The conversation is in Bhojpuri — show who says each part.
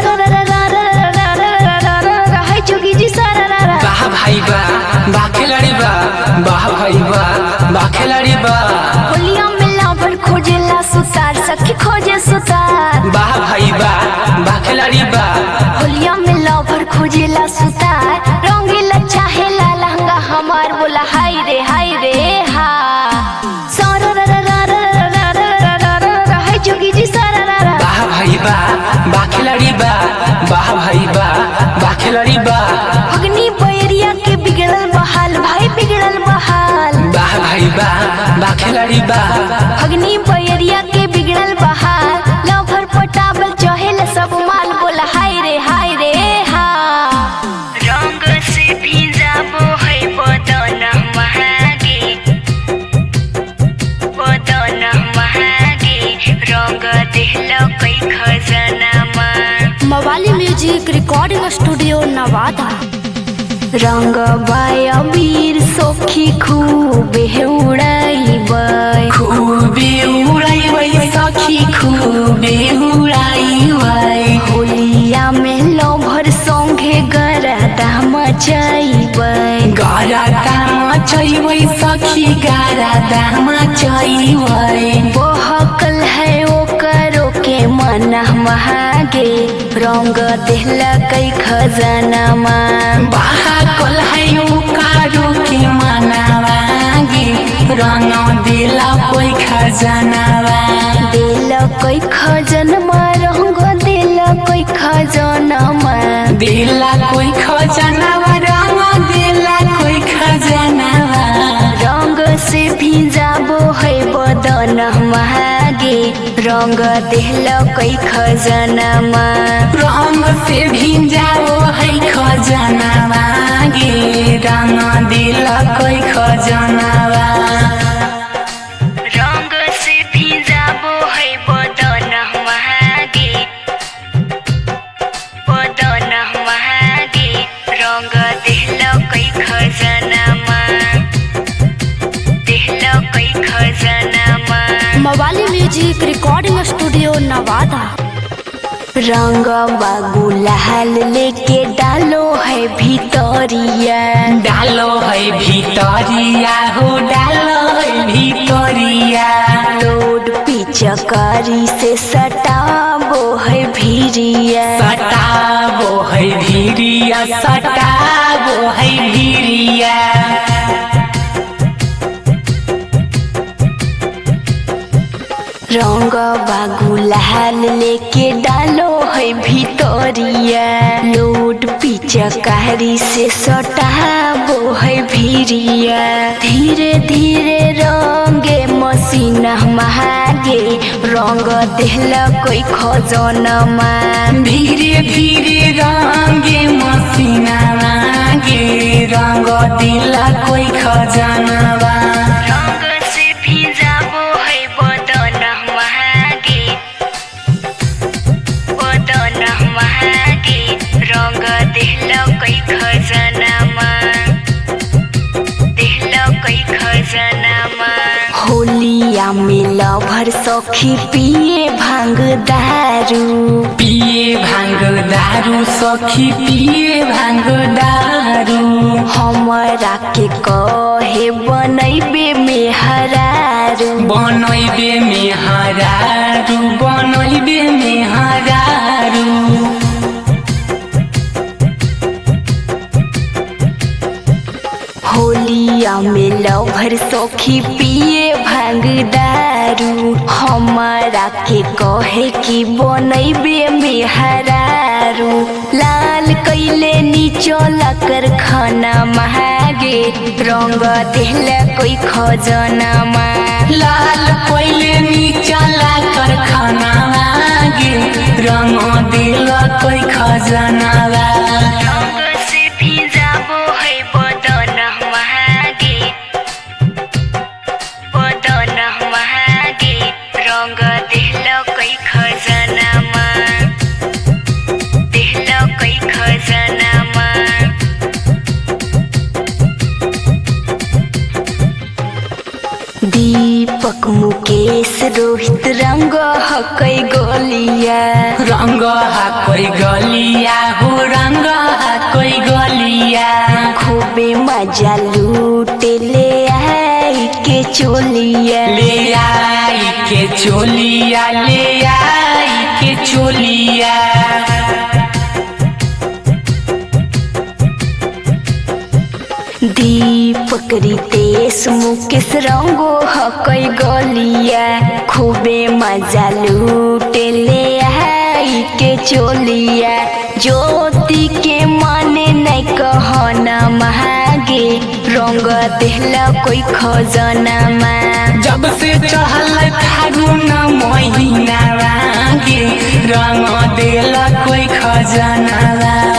Speaker 1: सारा रा रा रा रा रा रा रा रा रा रा है जोगी जी सारा रा रा
Speaker 2: वाह भाई बा वाह खिलाड़ी बा वाह भाई बा वाह खिलाड़ी बा
Speaker 1: होलिया में लाभर खोजेला सुतार सखी खोजे सुतार
Speaker 2: वाह भाई बा वाह खिलाड़ी बा
Speaker 1: होलिया में लाभर खोजेला सुतार रंगीला चाहेला लहंगा हमार बोला हाय रे हाय रे हा सारा रा रा रा रा रा रा रा रा रा रा है जोगी जी सारा रा रा
Speaker 2: वाह भाई बा वाह खिलाड़ी बा वाह भाई बा वाह खिलाड़ी बा
Speaker 1: अग्नि बैरिया के बिगड़ल बहाल भाई बिगड़ल बहाल
Speaker 2: वाह भाई बा वाह खिलाड़ी बा
Speaker 1: अग्नि बैरिया के बिगड़ल बहाल लवभर पटावल चहेल सब माल बोला हाय रे हाय रे हा रंग से भिजाबो है बदन महागे बदन महागे रंग देहल कई खजनामा मवाली म्यूजिक रिकॉर्डिंग स्टूडियो नवादा रंग बाय वीर सोखी खूबे उड़ाई
Speaker 2: खूबे उड़ाई वै सखी खूबे उड़ाई वै
Speaker 1: होलिया में लोभर संगे गरदा मचाइबै
Speaker 2: गारा दामा चैवै सखी गारा दामा चैवै
Speaker 1: बहकल है ओकरो के मन महागे रंग देहलकै खजनामा
Speaker 2: बाकल है उकारो के मनावागे रंग दिला कोई खजनावा
Speaker 1: देलकै खजनमा रंग देलकै खजनामा
Speaker 2: दिला कोई खजनावा रंग दिला कोई खजनावा
Speaker 1: रंग से भिजाबो है बदन महागे रंग देहलकै खजनामा
Speaker 2: रंग से भिजाओ है खजनावा गे रंग दिला कोई खजनावा
Speaker 1: रंग से भिजाबो है बदन महागे बदन महागे रंग देहलकै खजनामा देहलकै खजनामा मवाली म्यूजिक रिकॉर्डिंग स्टूडियो नवादा रंग गुलाल लेके डालो है भितरिया
Speaker 2: डालो है भितरिया हो डालो है भितरिया
Speaker 1: लोड पिचकारी से सटाबो है भिरिया
Speaker 2: सटाबो है भिरिया सटाबो है भिरिया
Speaker 1: रंग गुलाल लेके डालो है भितरिया लोड पिचकारी से सटाबो है भिरिया धीरे धीरे रंगे मसीना महागे रंग देहला कोई खजनमा
Speaker 2: धीरे धीरे रंगे मसीना लागे रंग दिला कोई खजनावा
Speaker 1: रंग से भिजाबो है बदन महागे बदन महागे रंग देहलकै खजनामा देहलकै खजनामा होलिया में लभर सखी पिए भांग दारू
Speaker 2: पिए भांग दारू सखी पिए भांग दारू
Speaker 1: हमरा के कहे बनैबे में हरारू
Speaker 2: बनैबे में हरारू बनैबे में हरारू
Speaker 1: होलिया में लभर सखी पिए भांग दारू हमारा के कहे कि बनैबे में हरारू लाल कैले नीचल कर खाना महागे रंग देहला कोई खजनामा
Speaker 2: लाल पहिले नीचला कर खाना लागे रंग दिल कोई खजनावा
Speaker 1: रंग से भिजाबो है बदन महागे बदन महागे रंग देहलकै खजनामा देहलकै खजनामा दीपक मुकेश रोहित रंग हकै गोलिया
Speaker 2: रंग हा कोई गलिया हो रंग हा कोई गलिया
Speaker 1: खूबे मजा लूटे ले आई के चोलिया
Speaker 2: ले आई के चोलिया ले आई के चोलिया
Speaker 1: दीपक रितेश मुकेश रंगो हकै गलिया खूबे मजा लूटे ले आई के चोलिया ज्योति के माने नहीं कहना महागे रंग देहला कोई खजना में
Speaker 2: जब से चहल फागुन महीना गे रंग देला कोई खजाना